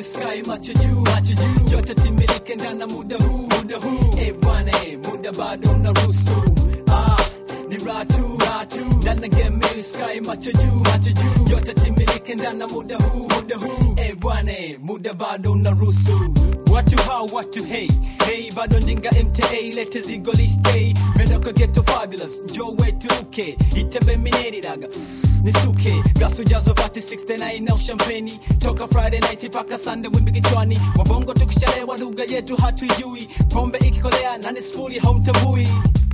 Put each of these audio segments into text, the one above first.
sky macho juu macho juu yote timilike ndana muda huu muda huu eh bwana eh, muda bado unaruhusu ah ni ratu ratu ndana game sky macho juu macho juu yote timilike ndana muda huu muda huu eh bwana eh, muda bado unaruhusu watu hao watu hey hey bado ndinga mta lete zigo listei medoka geto fabulous jo wetu uke itembe mineriraga nistuke gasu jazo vati 69 au champeni toka friday night mpaka sunday wimbi kichwani wabongo tukishalewa lugha yetu hatuijui pombe ikikolea nani sifuri haumtambui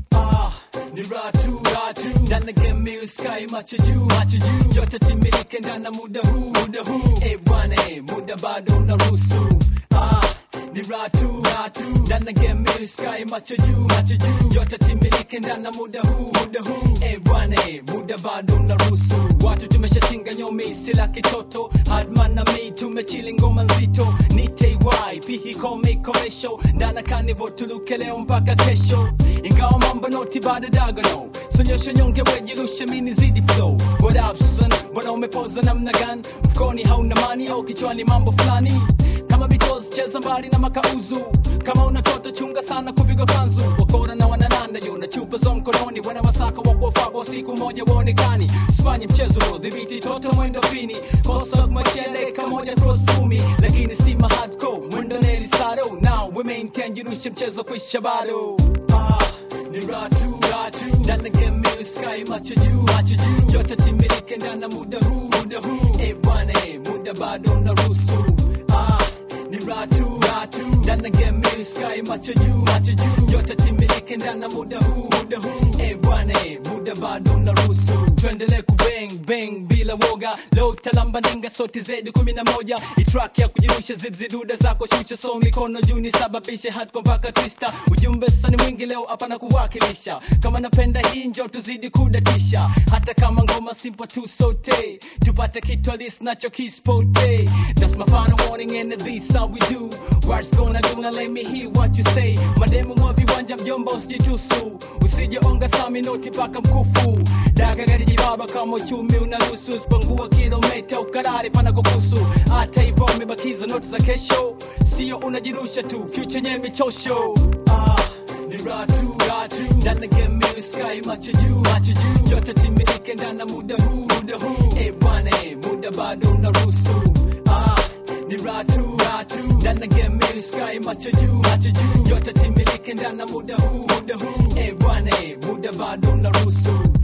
ah ni ratu ratu ndana game sky macho juu macho juu yote timilike ndana muda huu muda huu eh bwana eh, muda bado unaruhusu ah ni ratu ratu ndana game sky macho juu macho juu yote timilike ndana muda huu muda huu eh bwana eh, muda bado unaruhusu watu tumeshatinga nyomi sila kitoto hadman na mi tumechili ngoma nzito nitey pihi kome komesho ndana kanivo tuluke leo mpaka kesho ingawa mambo noti bado dagano sonyesha nyonge wejirushe mini zidi flow what up son mbona umepoza namna gani mfukoni hauna mani au kichwani mambo fulani kama bitozi cheza mbali na makauzu kama unatoto chunga sana kupigwa kanzu wakora na wanananda yo na chupa za mkononi wana masaka wa kuwafagwa siku moja waonekani sifanye mchezo dhibiti toto mwendo pini kosa machele kamoja cross kumi lakini si mahadco mwendo neli saro now we maintain jirushe mchezo kwisha bado ah ni ratu ratu ndana game sky macho juu macho juu yote timilike ndana muda huu muda huu eh bwana eh, muda bado unaruhusu ah ni ratu ratu ndana game sky macho juu macho juu yote timilike ndana muda huu muda huu eh bwana eh, muda bado unaruhusu tuendelee kubang bang bila woga leo talamba ninga sote zedi kumi na moja itrak ya kujirusha zibziduda zako shusha so mikono juu nisababishe hatko mpaka twista ujumbe sani mwingi leo hapana kuwakilisha kama napenda hii njo tuzidi kudatisha hata kama ngoma simple tu sote tupate kitu alis nacho kispote that's my final warning and this how we do what's gonna do now let me hear what you say mademu mwa viwanja mjomba usijitusu usijeonga sami noti mpaka mkufu daga gari jibaba kama uchumi unaruhusu usipungua kilomita ukarari pana kukusu hata hivyo umebakiza noti za kesho sio unajirusha tu future nye michosho ah ni ratu ratu ndana game sky macho juu macho juu yote timilike ndana muda huu muda huu eh bwana eh, muda bado unaruhusu ah ni ratu ratu ndana game sky macho juu macho juu yote timilike ndana muda huu muda huu eh bwana eh, muda bado unaruhusu